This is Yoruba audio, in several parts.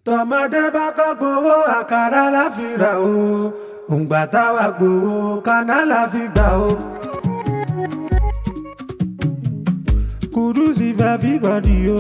tọmọdé bá kọ́ gbowó àkàrà láfìrà o òǹgbà táwa gbowó kaná láfi gbà o. Kudus if everybody o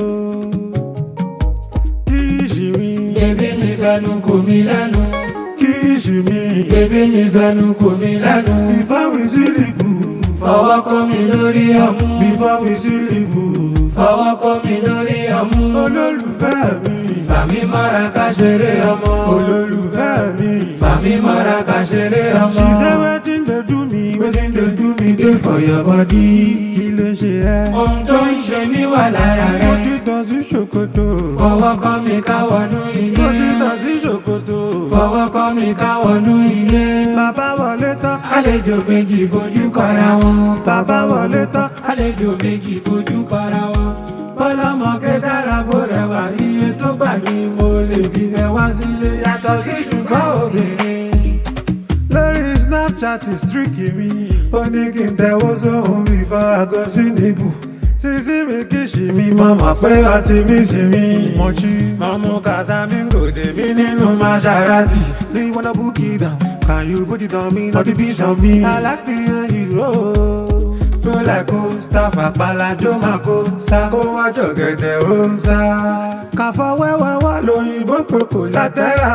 kí ìṣì mi Bébí mi fẹnu kò mí lẹ́nu. kí ìṣì mi Bébí mi fẹnu kò mí lẹ́nu. before we sleep Fọwọ́ kọ́ mi lórí ọmú. before we sleep Fọwọ́ kọ́ mi lórí ọmú. olólùfẹ́ mi Fàmí mọ́ra ká ṣeré ọmọ. olólùfẹ́ mi. Fàmí mọ́ra ká ṣeré ọmọ. She say wetin dey do me wetin dey do me dey for your body. Kí ló ṣe ẹ́? Ohun tó ń ṣe mí wà lára Mo rẹ̀. ti tọ̀ sí ṣòkòtò. Fọwọ́ kọ́ mi ká wọnú ilé. Mo ti tọ̀ sí ṣòkòtò. Fọwọ́ kọ́ mi ká wọnú ilé. Bàbá wọlé tán. Àlejò méjì fojú kọra wọn. Bàbá wọlé tán. Àlejò méjì fojú kọra wọn. Bọ́lọ́mọge dára bó rẹwà iye tó gbà ní mo lè fi fẹ́ wá sílé yàtọ̀ sí ṣùgbọ́n obìnrin. Lórí Snapchat is tricky mi. Ó ní kí n tẹ̀wọ́ sóhun before I go sí níbù. Sísí mi kì í ṣì mí, mo mọ̀ pé ọtí mi sì mí. Mo jí, mo mú Casamingo dèmí nínú Maserati. Do you wanna book it down? Can you put it on me? Not the beach on me. I like the way you roll. So like Mustapha Palajo máa kó sá. Kó wá jọ̀gẹ̀dẹ̀ ó ń sá. Kàfọ́ wẹ́wẹ́ wá lóyìnbó pé kò látẹ́rà.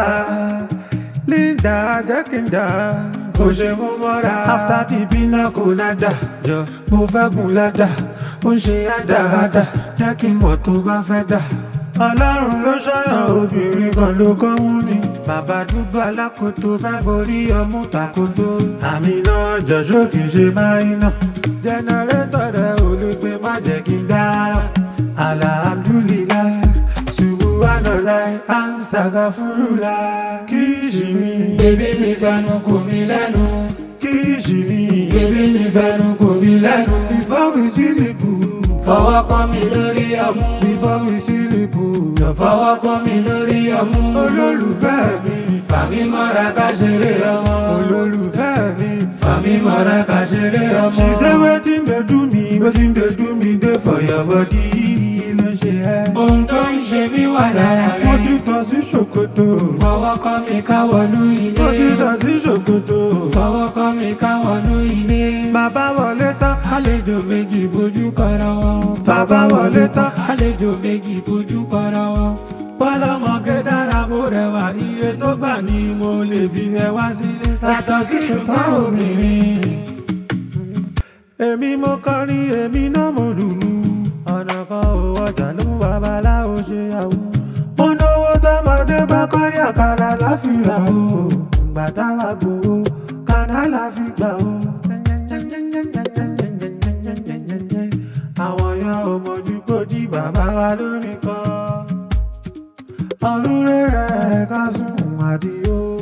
Linda Jẹ́kìndà kò ṣe mú mọ́ra. After the bina kò nádà. Jọ mo fẹ́ gùn ládà. Ó ń ṣe àdáadá. Jẹ́ kí n mọ̀ tó bá fẹ́ dà. Ọlọ́run ló ṣọ́yàn obìnrin kan ló kọ́ mú ni. Bàbá dúdú alákòótó fẹ́ forí ọmú takoto. Àmì náà jọ̀ṣọ́ kì í ṣe máa ń nà. Jẹnẹrétọ̀ rẹ̀ ò lè gbé má jẹ́ kí n dá. Alhamdulillah, Subhanallah, Astaghfirullah. Kì í ṣì mí, Bébí mi fẹnu kò mí lẹ́nu. kì í ṣì mí. Bébí mi fẹnu kò mí lẹ́nu. Before we sleep, Fọwọ́ kọ́ mi lórí ọmú. before we sleep, Fọwọ́ kọ́ mi lórí ọmú. olólùfẹ́ mi, Fàmí mọ́ra ká ṣeré ọmọ. olólùfẹ́ mi. Fàmí mọ́ra ká ṣeré ọmọ. She say wetin dey do me, wetin dey do me dey for your body. Kí ló ṣe ẹ́? Ohun tó ń ṣe mí wà lára Mo ti rẹ̀. tọ̀ sí ṣòkòtò. Fọwọ́ kọ́ mi ká wọnú Mo ti ilé. tọ̀ sí ṣòkòtò. Fọwọ́ kọ́ mi ká wọnú ilé. Bàbá wọlé tán. Àlejò méjì fojú kọra wọn. Bàbá wọlé tán. Àlejò méjì fojú kọra wọn. Bọ́lọ́mọge dára bó rẹwà iye tó gbà ní mo lè fi ẹ wá sílé. Yàtọ̀ sí ṣùgbọ́n obìnrin. Èmi mo kọrin, èmi náà mo lùlù. Ọ̀nà kan ò ọjà ló mú babaláwo ṣe àwù. Mo náwó tọmọdé bá kọ́rí àkàrà láfìrà o. Ìgbà táwa gbowó, kaná láfi gbà o. Àwọn yan ò mọ̀jú kó jí bàbá wa lórí kan ọdún rẹ̀ ká sùn àdìo.